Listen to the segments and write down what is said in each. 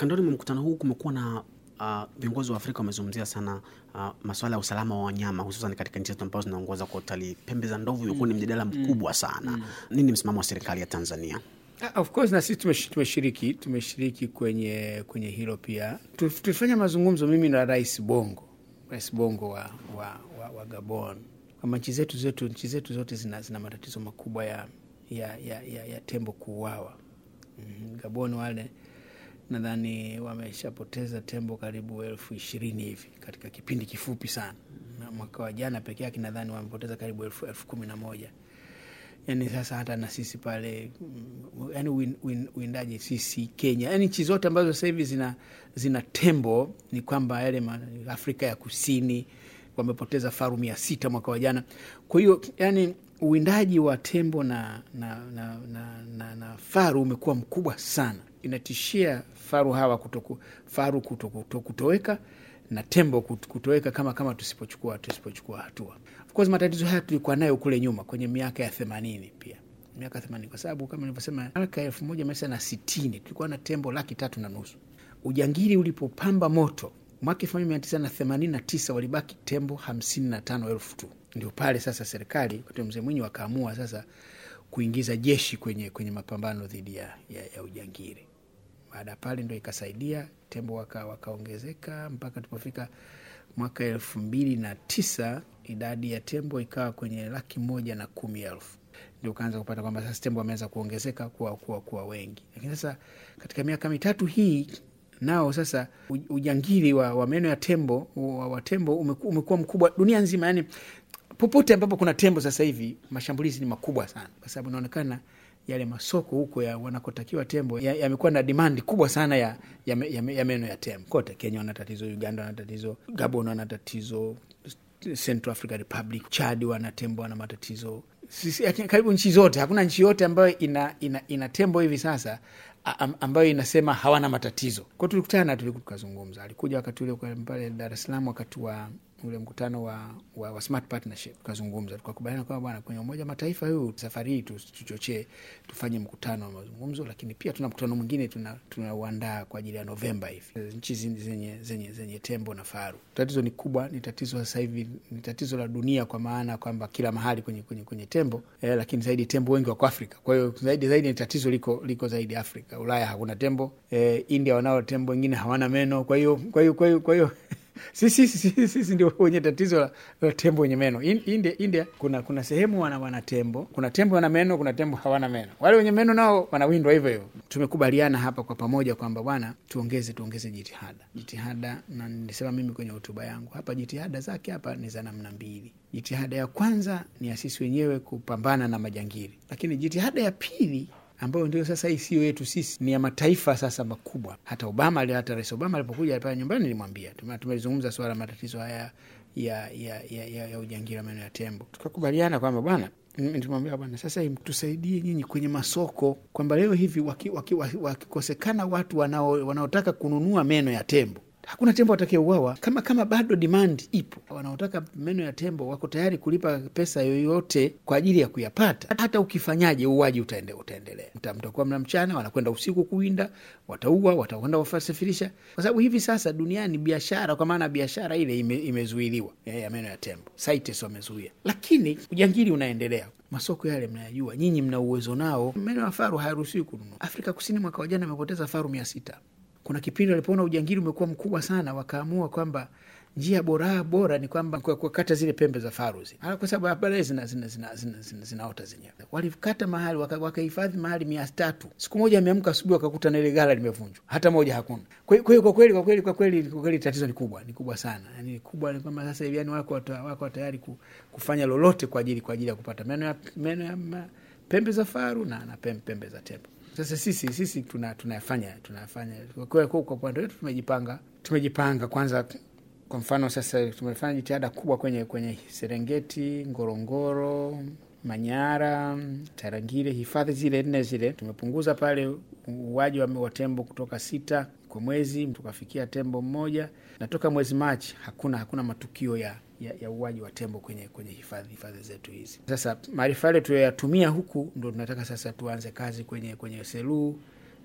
kandoni mwa mkutano huu kumekuwa na uh, viongozi wa Afrika wamezungumzia sana uh, masuala ya usalama wa wanyama hususan katika nchi zetu ambazo zinaongoza kwa utalii. Pembe za ndovu imekuwa ni mjadala mkubwa sana. Nini msimamo wa serikali ya Tanzania? Ah, Of course na sisi tumesh- tumeshiriki tumeshiriki kwenye kwenye hilo pia. Tu- Tulifanya mazungumzo mimi na Rais Bongo, Rais Bongo wa, wa, wa, wa Gabon kwamba nchi zetu zetu nchi zetu zote zina, zina matatizo makubwa ya, ya, ya, ya, ya tembo kuuawa. Mm, Gabon wale nadhani wameshapoteza tembo karibu elfu ishirini hivi katika kipindi kifupi sana, na mwaka wa jana peke yake nadhani wamepoteza karibu elfu, elfu kumi na moja yani sasa hata na sisi pale mm, yani uwin- uwin- uwindaji sisi Kenya, yani nchi zote ambazo sasa hivi zina, zina tembo ni kwamba yale ma- Afrika ya Kusini wamepoteza faru mia sita mwaka wa jana. Kwa hiyo yani uwindaji wa tembo na, na, na, na, na, na faru umekuwa mkubwa sana, inatishia faru hawa kutoku, faru kuto, kuto, kutoweka na tembo kut- kutoweka kama kama tusipochukua tusipochukua hatua. Of course matatizo haya tulikuwa nayo kule nyuma kwenye miaka ya themanini pia miaka themanini kwa sababu kama nilivyosema miaka elfu moja mia tisa na sitini tulikuwa na tembo laki tatu na nusu. Ujangili ulipopamba moto mwaka elfu moja mia tisa na themanini na tisa walibaki tembo hamsini na tano elfu tu. Ndio pale sasa serikali wakati wa mzee Mwinyi wakaamua sasa kuingiza jeshi kwenye, kwenye mapambano dhidi ya, ya, ya ujangili baada ya pale ndo ikasaidia tembo waka- wakaongezeka mpaka tulipofika mwaka elfu mbili na tisa idadi ya tembo ikawa kwenye laki moja na kumi elfu ndio ukaanza kupata kwamba sasa tembo wameweza kuongezeka kuwa, kuwa, kuwa wengi lakini sasa katika miaka mitatu hii nao sasa u- ujangili wa, wa meno ya tembo wa, wa tembo umeku- umekuwa mkubwa dunia nzima yani popote ambapo kuna tembo sasa hivi mashambulizi ni makubwa sana kwa sababu inaonekana yale masoko huko ya wanakotakiwa tembo ya- yamekuwa na dimandi kubwa sana ya, ya, me- ya, me- ya meno ya tembo kote kenya wana tatizo uganda wana tatizo gabon wana tatizo central africa republic chad wana tembo wana matatizo Sisi- lakini karibu nchi zote hakuna nchi yote ambayo ina, ina, ina tembo hivi sasa a- am- ambayo inasema hawana matatizo kwao tulikutana tuliku- tukazungumza alikuja wakati ule kwa- pale dar es salaam wakati wa ule mkutano wa, wa, wa smart partnership tukazungumza tukakubaliana kwamba bwana kwenye umoja wa mataifa huu safari hii tu- tuchochee tufanye mkutano wa mazungumzo lakini pia tuna mkutano mwingine tunauandaa tuna tunauandaa kwa ajili ya novemba hivi nchi zi- zenye, zenye, zenye tembo na faru tatizo ni kubwa ni tatizo sasa hivi ni tatizo la dunia kwa maana kwamba kila mahali kwenye, kwenye, kwenye tembo eh, lakini zaidi tembo wengi wako afrika kwa hiyo zaidi zaidi ni tatizo liko liko zaidi afrika ulaya hakuna tembo eh, india wanao tembo wengine hawana meno kwa hiyo kwa hiyo kwa hiyo kwa hiyo sisi sisi sisi ndio wenye tatizo la, la tembo wenye meno In, India, India kuna kuna sehemu wana, wana tembo kuna tembo wana meno kuna tembo hawana meno wale wenye meno nao wanawindwa hivyo hivyo tumekubaliana hapa kwa pamoja kwamba bwana tuongeze tuongeze jitihada jitihada na nilisema mimi kwenye hotuba yangu hapa jitihada zake hapa ni za namna mbili jitihada ya kwanza ni ya sisi wenyewe kupambana na majangili lakini jitihada ya pili ambayo ndio sasa hii sio yetu sisi, ni ya mataifa sasa makubwa. Hata Obama, ali- hata Rais Obama alipokuja pale nyumbani, nilimwambia tume- tumelizungumza suala la matatizo haya ya ya, ya, ya, ya ujangili wa meno ya tembo, tukakubaliana kwamba bwana mm, tumwambia bwana, sasa hii tusaidie nyinyi kwenye masoko, kwamba leo hivi wakikosekana waki, waki, wakikosekana watu wanao, wanaotaka kununua meno ya tembo hakuna tembo atakayeuawa kama kama bado demand ipo. Wanaotaka meno ya tembo wako tayari kulipa pesa yoyote kwa ajili ya kuyapata. Hata ukifanyaje, uuaji utaende, utaendelea. Mta- Mtakuwa mna mchana, wanakwenda usiku kuwinda, wataua, watakwenda wafasafirisha, kwa sababu hivi sasa duniani biashara, kwa maana biashara ile ime, imezuiliwa ya ya meno ya tembo, CITES wamezuia, lakini ujangili unaendelea. Masoko yale mnayajua, nyinyi mna uwezo nao. Meno ya faru hayaruhusiwi kununua. Afrika Kusini mwaka wa jana amepoteza faru mia sita kuna kipindi walipoona ujangili umekuwa mkubwa sana, wakaamua kwamba njia bora bora ni kwamba kwa- kukata zile pembe za faru zile, Ala, kwa sababu baadaye zina, zina, zina, zina, zina, zinaota zenyewe. Walikata mahali waka- wakahifadhi mahali mia tatu. Siku moja ameamka asubuhi wakakuta na ile gala limevunjwa, hata moja hakuna. Kwa hiyo kwa hiyo kwa kweli kwa kweli kwa kweli kwa kweli tatizo ni kubwa, ni kubwa sana, yani ni kubwa ni kwamba sasa hivi yani wako wata- wako tayari ku- kufanya lolote kwa ajili kwa ajili ya kupata meno ya meno ya ma- pembe za faru na, na pembe, pembe za tembo. Sasa sisi sisi tuna tunayafanya tunayafanya kwa kwa kwa kwa upande wetu tumejipanga tumejipanga kwanza. Kwa mfano sasa tumefanya jitihada kubwa kwenye kwenye Serengeti, Ngorongoro, Manyara, Tarangire, hifadhi zile nne zile tumepunguza pale uuaji wa wa tembo kutoka sita kwa mwezi tukafikia tembo mmoja, na toka mwezi Machi hakuna hakuna matukio ya ya, ya uwaji wa tembo kwenye kwenye hifadhi hifadhi zetu hizi. Sasa maarifa yale tuyoyatumia huku ndo tunataka sasa tuanze kazi kwenye kwenye Selous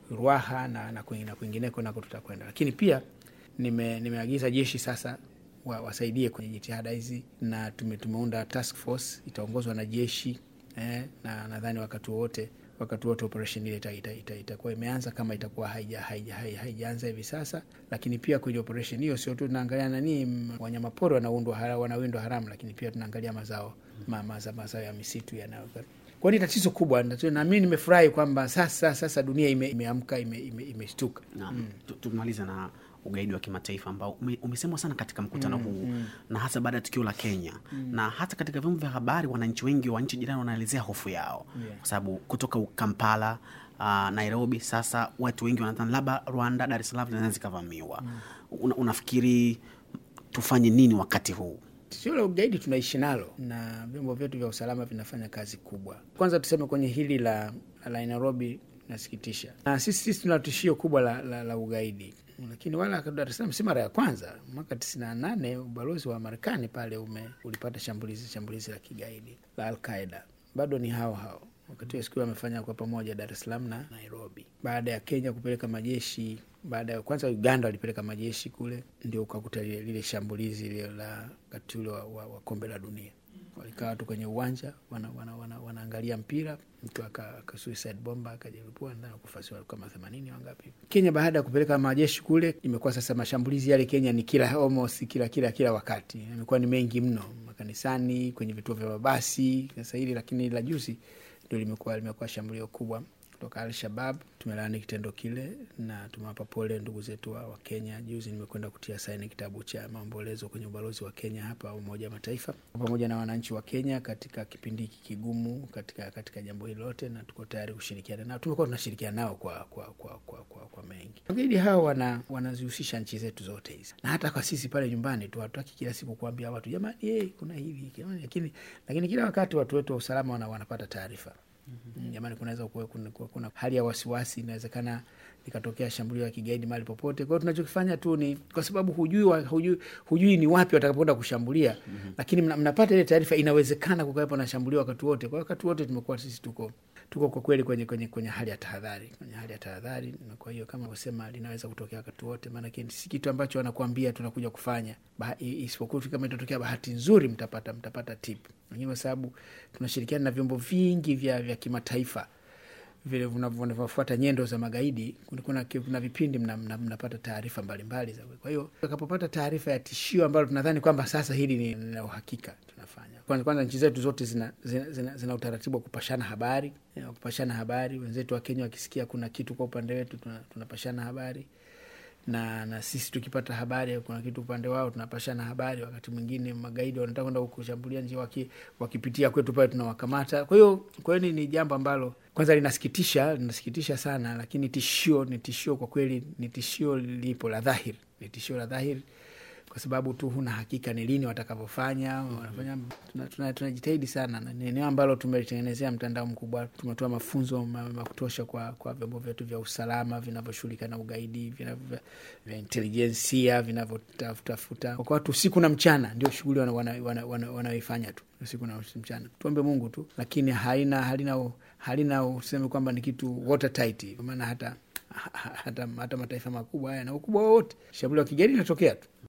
Ruaha na, na kwing- na kwingineko nako tutakwenda, lakini pia nime, nimeagiza jeshi sasa wa, wasaidie kwenye jitihada hizi na tume, tumeunda task force itaongozwa na jeshi eh, na nadhani wakati wote wakati wote operation ile itakuwa ita, ita, itakuwa imeanza kama itakuwa haija- haija- hai- haijaanza hivi sasa. Lakini pia kwenye operation hiyo sio tu tunaangalia nani m- wanyamapori wanaundwa hara, wanawindwa haramu, lakini pia tunaangalia mazao ma, maza, mazao ya misitu yanayo kwa ni tatizo kubwa, na na mimi nimefurahi kwamba sasa sasa dunia ime, imeamka ime, ime, imeshtuka. na tu- tumalize na ugaidi wa kimataifa ambao ume, umesemwa sana katika mkutano huu na hasa baada ya tukio la Kenya na hata katika vyombo vya habari, wananchi wengi wa nchi jirani wanaelezea hofu yao Yeah. kwa sababu kutoka Kampala uh, Nairobi, sasa watu wengi wanadhani labda Rwanda, Dar es Salaam zinaweza zikavamiwa. Una, unafikiri tufanye nini wakati huu? Tishio la ugaidi tunaishi nalo na vyombo vyetu vya usalama vinafanya kazi kubwa. Kwanza tuseme kwenye hili la, la Nairobi nasikitisha, na sisi, sisi tuna tishio kubwa la, la, la ugaidi, lakini wala Dar es Salaam si mara ya kwanza. Mwaka tisini na nane ubalozi wa Marekani pale ume, ulipata shambulizi shambulizi la kigaidi la Alqaida, bado ni hao hao wakati wa siku wamefanya kwa pamoja Dar es Salaam na Nairobi, baada ya Kenya kupeleka majeshi baada ya kwanza Uganda walipeleka majeshi kule, ndio ukakuta lile, lile shambulizi lile la wakati ule wa, wa, wa kombe la dunia. Walikaa watu kwenye uwanja wana, wana, wana, wanaangalia mpira, mtu aka, aka suicide bomba akajilipua na kufasi kama themanini wangapi. Kenya baada ya kupeleka majeshi kule, imekuwa sasa mashambulizi yale Kenya ni kila almost kila kila kila wakati, imekuwa ni mengi mno, makanisani, kwenye vituo vya mabasi sasa hili, lakini la juzi ndio limekuwa limekuwa shambulio kubwa kutoka Al-Shabab. Tumelaani kitendo kile na tumewapa pole ndugu zetu wa, wa Kenya. Juzi nimekwenda kutia saini kitabu cha maombolezo kwenye ubalozi wa Kenya hapa Umoja wa Mataifa, pamoja na wananchi wa Kenya katika kipindi hiki kigumu, katika katika jambo hili lote, na tuko tayari kushirikiana nao. Tumekuwa tunashirikiana nao kwa kwa kwa kwa, kwa, kwa mengi. Wagaidi hao wana wanazihusisha nchi zetu zote hizi, na hata kwa sisi pale nyumbani tu hatutaki kila siku kuambia watu jamani, hey, kuna hivi jamani, lakini lakini kila wakati watu wetu wa usalama wana, wanapata taarifa Mm, jamani, kunaweza kuwa kuna, kuna, kuna hali ya wasiwasi, inawezekana likatokea shambulio la kigaidi mahali popote. Kwa hiyo tunachokifanya tu ni kwa sababu hujui, wa- hujui, hujui ni wapi watakapoenda kushambulia lakini mna, mnapata ile taarifa, inawezekana kukawepo na shambulio wakati wote. Kwa wakati wote tumekuwa sisi tuko tuko kwa kweli kwenye, kwenye, kwenye hali ya tahadhari, kwenye hali ya tahadhari, na kwa hiyo kama usema linaweza kutokea wakati wote, maanake si kitu ambacho wanakuambia tunakuja kufanya Baha- i- isipokuwa tu kama itatokea bahati nzuri mtapata mtapata tip, lakini kwa sababu tunashirikiana na vyombo vingi vya, vya kimataifa vile vinavyo- vinavyofuata nyendo za magaidi. Kuna, kuna, kuna vipindi mna, mna, mnapata taarifa mbalimbali za. Kwa hiyo utakapopata taarifa ya tishio ambalo tunadhani kwamba sasa hili ni ni la uhakika, tunafanya kwanza. Kwanza nchi zetu zote zina, zina, zina, zina utaratibu wa kupashana habari ya kupashana habari. Wenzetu wa Kenya wakisikia kuna kitu kwa upande wetu tuna- tunapashana habari na na sisi tukipata habari kuna kitu upande wao tunapashana habari. Wakati mwingine magaidi wanataka kwenda kushambulia nchi, waki, wakipitia kwetu pale tunawakamata. Kwa hiyo kwa hiyo ni- ni jambo ambalo kwanza linasikitisha, linasikitisha sana, lakini tishio ni tishio kwa kweli, ni tishio lipo la dhahiri, ni tishio la dhahiri kwa sababu tu huna hakika ni lini watakavyofanya. Wanafanya tunajitahidi tuna, tunajitahidi sana, na ni eneo ambalo tumelitengenezea mtandao mkubwa. Tumetoa mafunzo ma- ma kutosha kwa kwa vyombo vyetu vya usalama vinavyoshughulika na ugaidi, vinavyo- vya intelijensia vinavyotafuta kwa watu usiku na mchana, ndio shughuli wanaoifanya wana, wana, wana tu usiku na mchana. Tuombe Mungu tu, lakini halina halina halina useme kwamba ni kitu watertight, kwa maana hata hata, hata mataifa makubwa haya na ukubwa wowote, shambulio la kigaidi linatokea tu.